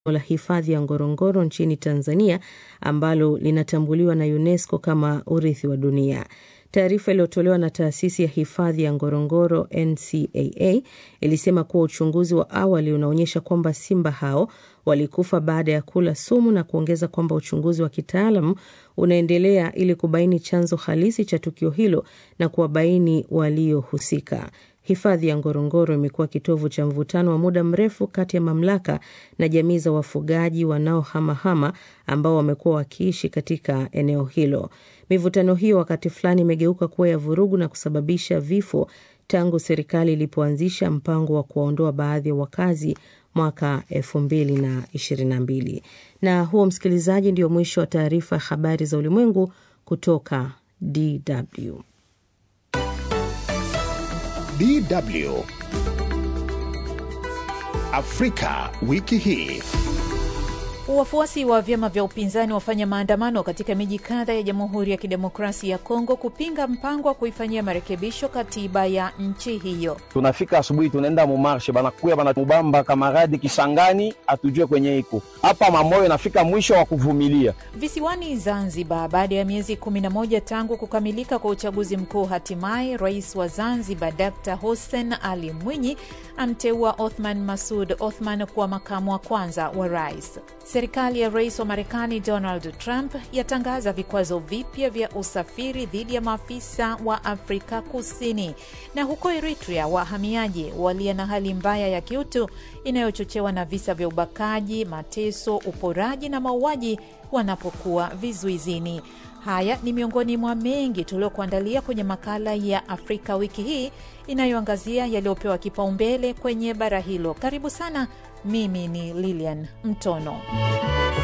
la hifadhi ya Ngorongoro nchini Tanzania ambalo linatambuliwa na UNESCO kama urithi wa dunia. Taarifa iliyotolewa na taasisi ya hifadhi ya Ngorongoro NCAA ilisema kuwa uchunguzi wa awali unaonyesha kwamba simba hao walikufa baada ya kula sumu na kuongeza kwamba uchunguzi wa kitaalam unaendelea ili kubaini chanzo halisi cha tukio hilo na kuwabaini waliohusika. Hifadhi ya Ngorongoro imekuwa kitovu cha mvutano wa muda mrefu kati ya mamlaka na jamii za wafugaji wanaohamahama ambao wamekuwa wakiishi katika eneo hilo. Mivutano hiyo wakati fulani imegeuka kuwa ya vurugu na kusababisha vifo tangu serikali ilipoanzisha mpango wa kuwaondoa baadhi ya wakazi mwaka 2022. Na huo, msikilizaji, ndio mwisho wa taarifa ya habari za ulimwengu kutoka DW. DW Afrika wiki hii. Wafuasi wa vyama vya upinzani wafanya maandamano katika miji kadha ya Jamhuri ya Kidemokrasia ya Kongo kupinga mpango wa kuifanyia marekebisho katiba ya nchi hiyo. Tunafika asubuhi, tunaenda mumarshe, banakuya bana mubamba kamaradi Kisangani, atujue kwenye iko hapa mamoyo, nafika mwisho wa kuvumilia. Visiwani Zanzibar, baada ya miezi 11 tangu kukamilika kwa uchaguzi mkuu, hatimaye rais wa Zanzibar Dr Hussein Ali Mwinyi amteua Othman Masud Othman kuwa makamu wa kwanza wa rais. Serikali ya rais wa Marekani Donald Trump yatangaza vikwazo vipya vya usafiri dhidi ya maafisa wa Afrika Kusini. Na huko Eritrea, wahamiaji walia na hali mbaya ya kiutu inayochochewa na visa vya ubakaji, mateso, uporaji na mauaji wanapokuwa vizuizini. Haya ni miongoni mwa mengi tuliokuandalia kwenye makala ya Afrika wiki hii inayoangazia yaliyopewa kipaumbele kwenye bara hilo. Karibu sana. Mimi ni Lilian Mtono.